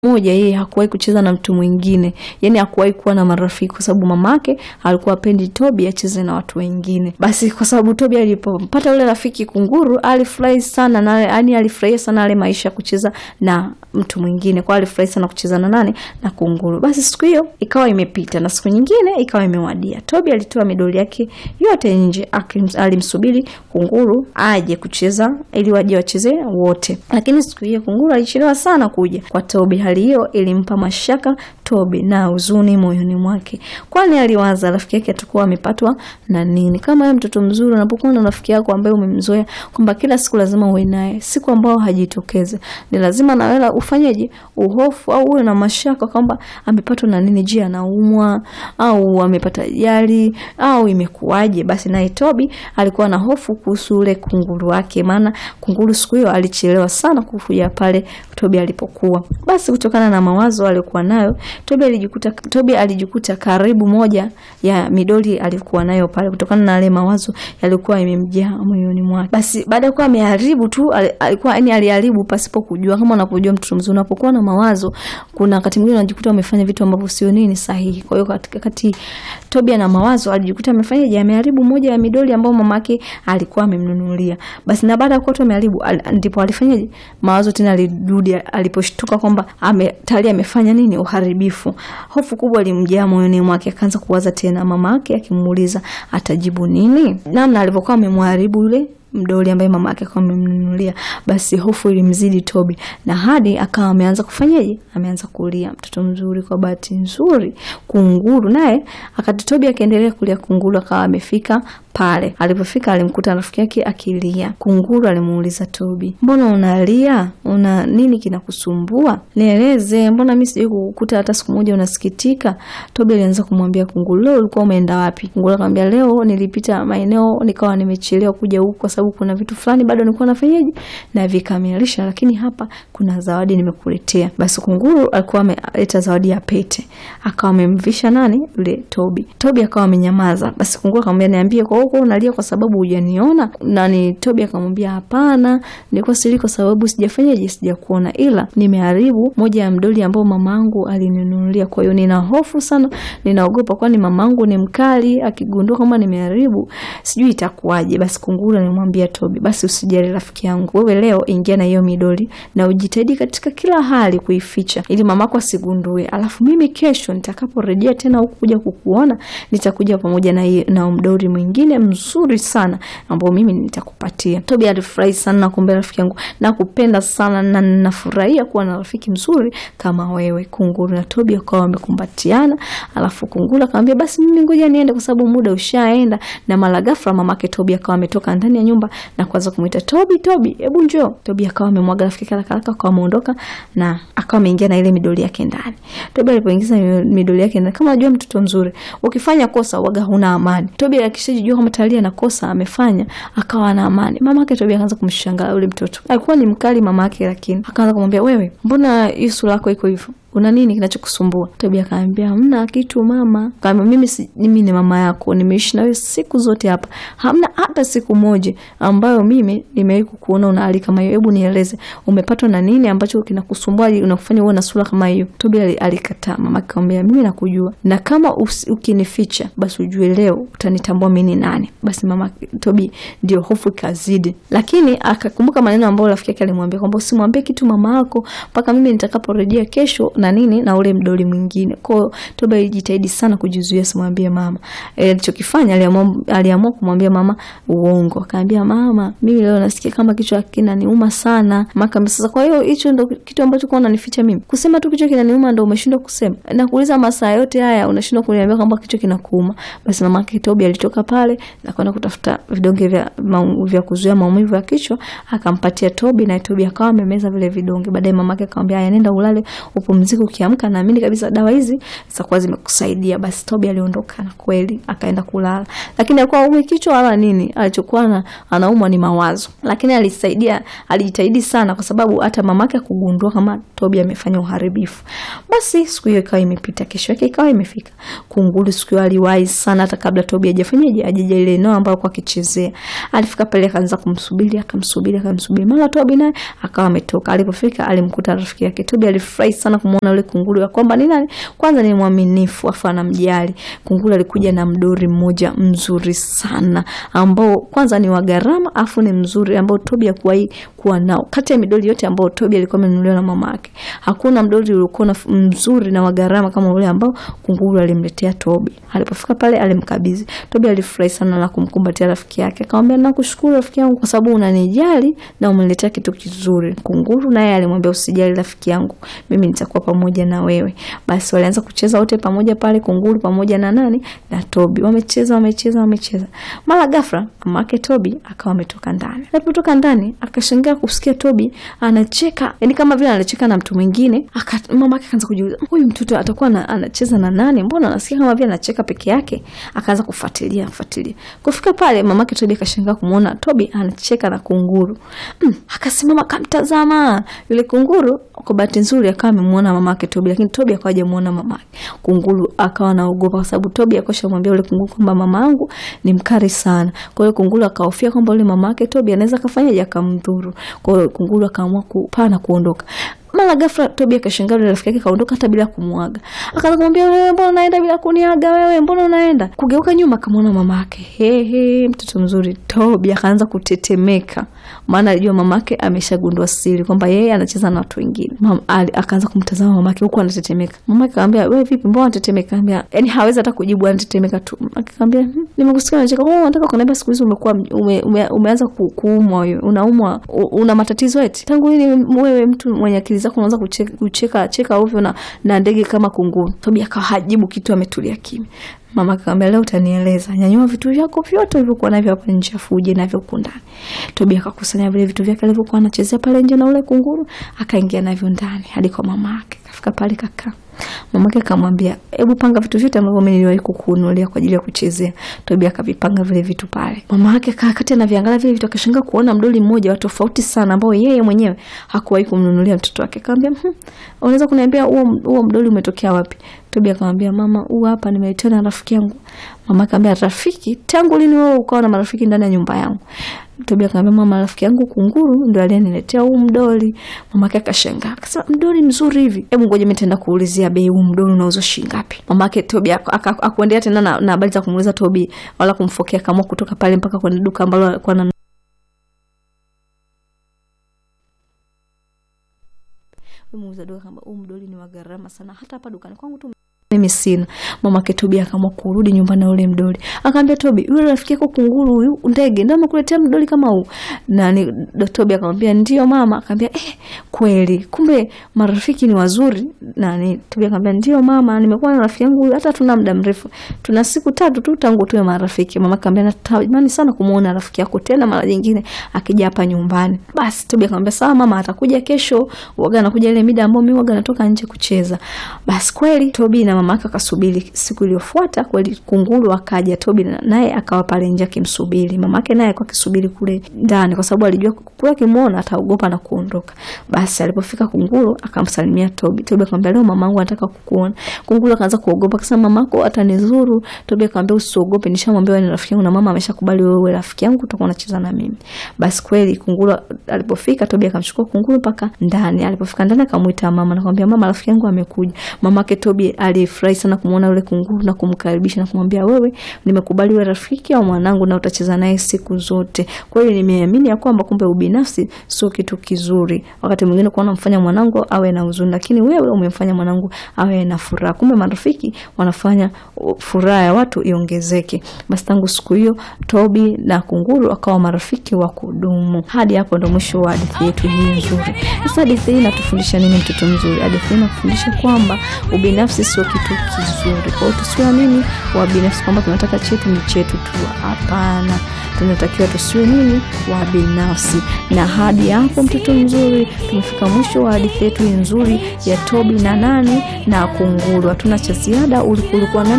moja yeye hakuwahi kucheza na mtu mwingine, yani hakuwahi kuwa na marafiki, kwa sababu mamake alikuwa apendi Tobi acheze na watu wengine. Basi kwa sababu Tobi alipopata yule rafiki kunguru, alifurahi sana na yani alifurahia sana ale maisha ya kucheza na mtu mwingine, kwa alifurahi sana kucheza na nani na kunguru. Basi siku hiyo ikawa imepita na siku nyingine ikawa imewadia. Tobi alitoa midoli yake yote nje, alimsubiri kunguru aje kucheza ili waje wacheze wote, lakini siku hiyo kunguru alichelewa sana kuja kwa Tobi. Hali hiyo ilimpa mashaka Tobi na huzuni moyoni mwake, kwani aliwaza rafiki yake atakuwa amepatwa na nini. Kama wewe mtoto mzuri, unapokuwa na rafiki yako ambaye umemzoea kwamba kila siku lazima uwe naye, siku ambayo hajitokeze ni lazima na wewe ufanyeje, uhofu au uwe na mashaka kwamba amepatwa na nini. Je, anaumwa au amepata ajali au imekuwaje? Basi naye Tobi alikuwa na hofu kuhusu ule kunguru wake, maana kunguru siku hiyo alichelewa sana kufuja pale Tobi alipokuwa. Basi kutokana na mawazo aliyokuwa nayo Tobi alijikuta, Tobi alijikuta karibu moja ya midoli alikuwa nayo pale, kutokana na yale mawazo yalikuwa yamemjaa moyoni mwake. Basi baada ya kuwa ameharibu tu, alikuwa yani aliharibu pasipo kujua. Kama unapojua mtoto mzuri, unapokuwa na mawazo, kuna wakati mwingine unajikuta umefanya vitu ambavyo sio nini sahihi. Kwa hiyo katika kati Tobi ana mawazo, alijikuta amefanya je, ameharibu moja ya midoli ambayo mamake alikuwa amemnunulia. Basi na baada ya kuwa tu ameharibu, ndipo alifanyaje, mawazo tena alirudi, aliposhtuka kwamba ame tayari amefanya nini, uharibifu. Hofu kubwa ilimjaa moyoni mwake, akaanza kuwaza tena mama yake akimuuliza atajibu nini, namna alivyokuwa amemharibu yule mdoli ambaye mama yake akawa amemnunulia. Basi hofu ilimzidi Tobi na hadi akawa ameanza kufanyaje, ameanza kulia. Mtoto mzuri. Kwa bahati nzuri, kunguru naye akati Tobi akaendelea kulia, kunguru akawa amefika pale. Alipofika alimkuta rafiki yake akilia. Kunguru alimuuliza Tobi, mbona unalia? Una nini kinakusumbua? Nieleze, mbona mimi sijui kukukuta hata siku moja unasikitika. Tobi alianza kumwambia kunguru, leo ulikuwa umeenda wapi? Kunguru akamwambia, leo nilipita maeneo nikawa nimechelewa kuja huku kwa sababu kuna vitu fulani bado nilikuwa nafanyaje na vikamilisha, lakini hapa kuna zawadi nimekuletea. Basi kunguru alikuwa ameleta zawadi ya pete, akawa amemvisha nani yule Tobi. Tobi akawa amenyamaza. Basi kunguru akamwambia, niambie kwa huko unalia kwa sababu hujaniona? Nani Tobi akamwambia, hapana, nilikuwa sili kwa sababu sijafanyaje, sijakuona, ila nimeharibu moja ya mdoli ambao mamangu alininunulia. Kwa hiyo nina hofu sana, ninaogopa, kwani mamangu ni mkali, akigundua kama nimeharibu sijui itakuwaje. Basi kunguru alimwambia Tobi, basi usijali rafiki yangu, wewe leo ingia na hiyo midoli na ujitahidi katika kila hali kuificha ili mamako asigundue, alafu mimi kesho nitakaporejea tena huku kuja kukuona nitakuja pamoja na, na mdoli mwingine mzuri sana ambao mimi nitakupatia. Tobi alifurahi sana na kumbe, rafiki yangu, nakupenda sana na ninafurahia kuwa na rafiki mzuri kama wewe. Kunguru na Tobi wakawa wamekumbatiana, alafu kunguru akamwambia basi mimi ngoja niende kwa sababu muda ushaenda. Na mara ghafla mamake Tobi akawa ametoka ndani ya nyumba na kuanza kumuita Tobi, Tobi, hebu njoo. Tobi akawa amemwaga rafiki yake haraka haraka, akawa ameondoka na akawa ameingia na ile midoli yake ndani. Tobi alipoingiza midoli yake ndani, kama unajua mtoto mzuri, ukifanya kosa waga huna amani. Tobi akishajijua kama tayari ana kosa amefanya, akawa na amani. Mama yake Tobi akaanza kumshangaa yule mtoto. Alikuwa ni mkali mama yake, lakini akaanza kumwambia, wewe, mbona hii sura yako iko hivyo? Una nini kinachokusumbua? Tobi akaambia hamna kitu mama. Kaambia mimi si, mimi ni mama yako, nimeishi na wewe siku zote hapa, hamna hata siku moja ambayo mimi nimewahi kukuona una hali kama hiyo. Hebu nieleze, umepatwa na nini ambacho kinakusumbua unakufanya uwe na sura kama hiyo? Tobi alikataa. Mama akamwambia mimi nakujua, na kama ukinificha basi ujue leo utanitambua mimi ni nani. Basi mama Tobi ndio hofu ikazidi, lakini akakumbuka maneno ambayo rafiki yake alimwambia kwamba usimwambie kitu mama yako mpaka mimi nitakaporejea kesho na nini na ule mdoli mwingine. Kwa hiyo Tobi alijitahidi sana kujizuia simwambie mama. Alichokifanya, aliamua aliamua kumwambia mama uongo. Akaambia mama, mimi leo nasikia kama kichwa kinaniuma sana. Mama sasa, kwa hiyo hicho ndo kitu ambacho kwa unanificha mimi? Kusema tu kichwa kinaniuma ndo umeshindwa kusema? Na kuuliza masaa yote haya unashindwa kuniambia kwamba kichwa kinakuuma? Basi mama yake Tobi alitoka pale na kwenda kutafuta vidonge vya vya kuzuia maumivu ya kichwa, akampatia Tobi na Tobi akawa amemeza vile vidonge. Baadaye mama yake akamwambia, haya nenda ulale upumzike upumzike, ukiamka naamini kabisa dawa hizi zitakuwa zimekusaidia. Basi Tobi aliondoka na kweli akaenda kulala, lakini alikuwa aume kichwa wala nini, alichokuwa na anaumwa ni mawazo, lakini alisaidia, alijitahidi sana, kwa sababu hata mamake akugundua kama Tobi amefanya uharibifu. Basi siku hiyo ikawa imepita, kesho yake ikawa imefika. Kunguru siku hiyo aliwahi sana, hata kabla Tobi hajafanyaje, ajaja ile eneo ambayo kwa akichezea. Alifika pale akaanza kumsubiri, akamsubiri, akamsubiri, mara Tobi naye akawa ametoka. Alipofika alimkuta rafiki yake. Tobi alifurahi sana kumuona yule kunguru, ya kwamba ni nani, kwanza ni mwaminifu, afu anamjali. Kunguru alikuja na mdori mmoja mzuri sana, ambao kwanza ni wa gharama, afu ni mzuri, ambao Tobi hakuwahi kuwa nao. Kati ya midoli yote ambao Tobi alikuwa amenunuliwa na mama yake, hakuna mdoli uliokuwa mzuri na wa gharama kama ule ambao kunguru alimletea Tobi. Alipofika pale alimkabidhi Tobi. Alifurahi sana na kumkumbatia rafiki yake, akamwambia nakushukuru rafiki yangu kwa sababu unanijali na umeniletea kitu kizuri. Kunguru naye alimwambia usijali rafiki yangu, mimi nitakuwa pamoja na wewe. Basi walianza kucheza wote pamoja pale, kunguru pamoja na nani na Tobi. Wamecheza wamecheza wamecheza, mara ghafla mama yake Tobi akawa ametoka ndani. Alipotoka ndani akashangaa kusikia Tobi anacheka, yani kama vile anacheka na mtu mwingine. Mama yake akaanza kujiuliza, huyu mtoto atakuwa na, anacheza na nani? Mbona anasikia kama vile anacheka peke yake? Akaanza kufuatilia kufuatilia, kufika pale mama yake Tobi akashangaa kumuona Tobi anacheka na kunguru. Mm, akasimama akamtazama yule kunguru. Kwa bahati nzuri akawa amemuona mama yake Tobi, lakini Tobi akawa hajamuona mama yake. Kunguru akawa anaogopa kwa sababu Tobi akosha mwambia yule kunguru kwamba mama yangu ni mkali sana. Kwa hiyo kunguru akahofia kwamba yule mama yake Tobi anaweza kafanyaje akamdhuru. Kwa hiyo kunguru akaamua kupaa na kuondoka. Mara ghafla Tobi akashangaa yule rafiki yake kaondoka hata bila kumwaga. Akaanza kumwambia wewe, mbona unaenda bila kuniaga? Wewe mbona unaenda? Kugeuka nyuma akamwona mama yake. He he, mtoto mzuri. Tobi akaanza kutetemeka, maana alijua mama yake ameshagundua siri kwamba yeye anacheza na watu wengine. Mama akaanza kumtazama mama yake huku anatetemeka. Mama yake akamwambia, wewe vipi, mbona unatetemeka? Akamwambia, yani hawezi hata kujibu, anatetemeka tu. Akamwambia, hm, nimekusikia unacheka. Oh, unataka kuniambia siku hizi umekuwa ume, ume, umeanza kuumwa wewe. Unaumwa, una matatizo eti? Tangu lini wewe mtu mwenye akili zako unaanza kucheka, kucheka cheka ovyo na, na ndege kama kunguru? Tobi akawa hajibu kitu, ametulia kimya. Mama akamwambia leo utanieleza, nyanyua vitu vyako vyote ulivyokuwa navyo hapa nje, afu uje navyo huku ndani. Tobi akakusanya vile vitu vyake alivyokuwa anachezea pale nje na ule kunguru, akaingia navyo ndani hadi kwa mama yake. Kafika pale kakaa Mamake akamwambia hebu panga vitu vyote ambavyo mimi niliwahi kukununulia kwa ajili ya kuchezea. Tobi akavipanga vile vitu pale. Mama yake kaa kati anaviangalia vile vitu, akashangaa kuona mdoli mmoja wa tofauti sana ambao yeye mwenyewe hakuwahi kumnunulia mtoto wake. Akamwambia hm, unaweza kuniambia huo huo mdoli umetokea wapi? Tobi akamwambia mama, huu hapa nimeletewa na rafiki yangu. Mama akamwambia rafiki? Tangu lini wewe ukawa na marafiki ndani ya nyumba yangu? Tobi akamwambia mama, rafiki yangu kunguru ndio aliyeniletea huu mdoli. Mama yake akashangaa akasema, mdoli mzuri hivi, hebu ngoja mimi nitaenda kuulizia bei, huu mdoli unauzwa shilingi ngapi? Mama yake Tobi akuendelea tena na habari za kumuuliza Tobi wala kumfokea, kama kutoka pale mpaka kwenye duka ambalo alikuwa na muuza duka kamba huu mdoli ni wa gharama sana, hata hapa dukani kwangu tu mimi sina. Mama yake Tobi akaamua kurudi nyumbani na ule mdoli. Akamwambia Tobi, yule rafiki yako kunguru huyu ndege ndio amekuletea mdoli kama huu. Na ni Tobi akamwambia ndio mama. Akamwambia eh, kweli. Kumbe marafiki ni wazuri. Na ni Tobi akamwambia ndio mama, nimekuwa na rafiki yangu huyu hata tuna muda mrefu. Tuna siku tatu tu tangu tuwe marafiki. Mama akamwambia natamani sana kumuona rafiki yako tena mara nyingine akija hapa nyumbani. Basi Tobi akamwambia sawa mama, atakuja kesho. Waga anakuja ile mida ambayo mimi waga natoka nje kucheza. Basi kweli Tobi na mama yake akasubiri. Siku iliyofuata kweli kunguru akaja, Tobi naye akawa pale nje akimsubiri. Mama yake naye alikuwa akisubiri kule ndani, kwa sababu alijua kule akimuona ataogopa na kuondoka. Basi alipofika kunguru akamsalimia Tobi. Tobi akamwambia leo mamangu anataka kukuona. Kunguru akaanza kuogopa, akasema mamako atanizuru. Tobi akamwambia usiogope, nishamwambia wewe ni rafiki yangu na mama ameshakubali wewe rafiki yangu, utakuwa unacheza na mimi. Basi kweli kunguru alipofika, Tobi akamchukua kunguru mpaka ndani. Alipofika ndani akamuita mama na kumwambia mama, rafiki yangu amekuja. Mama yake Tobi alifurahi sana kumuona yule kunguru na kumkaribisha na kumwambia wewe, nimekubali wewe rafiki au mwanangu na utacheza naye siku zote. Kweli nimeamini ya kwamba kumbe ubinafsi sio kitu kizuri. Wakati mwingine kuona mfanya mwanangu awe na huzuni, lakini wewe umemfanya mwanangu awe na furaha. Kumbe marafiki wanafanya furaha ya watu iongezeke. Basi tangu siku hiyo Tobi na kunguru akawa marafiki wa kudumu. Hadi hapo ndo mwisho wa hadithi yetu hii nzuri. Sasa hadithi hii inatufundisha nini, mtoto mzuri? Hadithi hii inatufundisha kwamba ubinafsi sio kitu kitu kizuri. Kwa hiyo tusiwe nini wa binafsi kwamba tunataka chetu ni chetu tu, hapana. Tunatakiwa tusiwe nini wa binafsi. Na hadi hapo, mtoto mzuri, tumefika mwisho wa hadithi yetu nzuri ya Tobi na nani na kunguru. Hatuna cha ziada. Ulikuwa nani